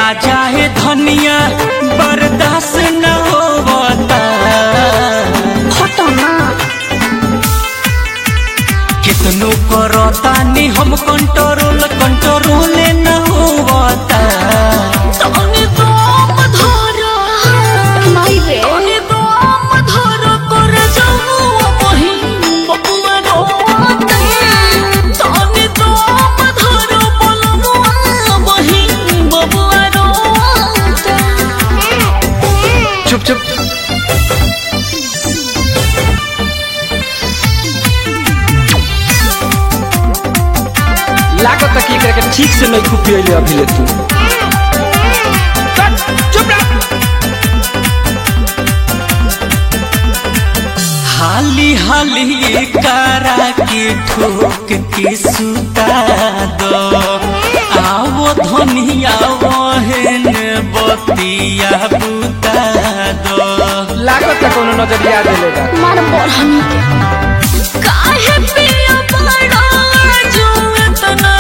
राजा है धनिया बर्दाश्त न होवता घटना कितनो करतानी हम कंट्रोल कंट्रोल न होवता तने दम धर माई रे तने दम धर कर जाऊ बही बबुआ रोते तने दम धर बलमुआ बही बबुआ रोते चुप चुप लागत कि एकरा के ठीक से नहीं खुपियले अभी ले तू चुप रह हाली हाली करा के ठोक के सुता दो आओ धनिया वहन बतिया बुता दो लागत कोनो नजरिया देले बा मार बढ़नी काहे पिया बड़ा जो इतना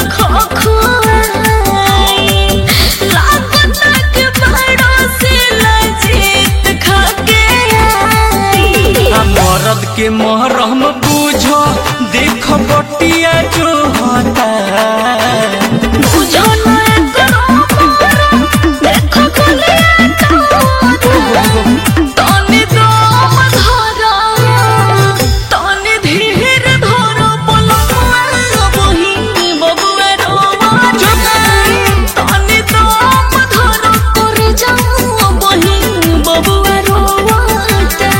खखुआई लागत के बड़ा से लजीत खाके आई आ मरद के महरम बुझो देख बटिया जो होता बुझो ना करो मारो देखो गलिया तारो तने दम धरा तने धीर धरो बलमुआ बही बबुआ रोवा तने दम धरो कर जाऊ बही बबुआ रोवाता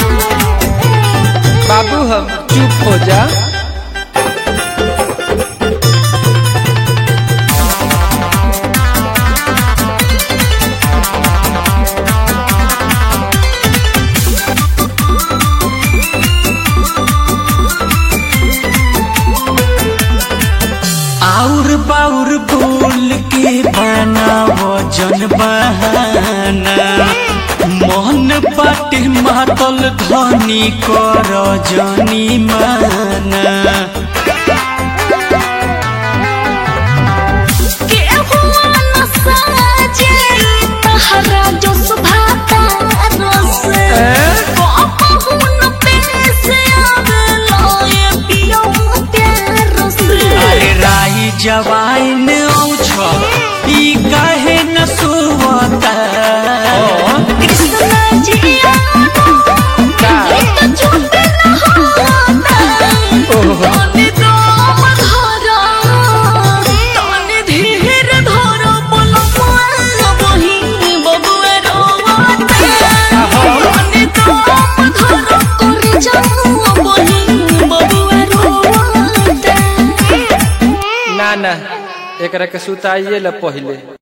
बाबू हम चुप हो जा आउर बाउर बोल के बनावो जन बहाना मन पाटे मातल धनी कर जनी माना के हुआ न साजे तहरा जो सुभाता रस कहुन पे से आवेला ये पियो प्यार से अरे राई जवाइन औछ ई काहे न सुवता कृष्ण जी आनो ये तो छूटे न होता तने दम धरा तने धीर धरा बलमुआ बही बबुआ रोवाते तने दम धरा कर जाऊ बही बबुआ रोवाते ना ना एकरा के सुताइए ला पहिले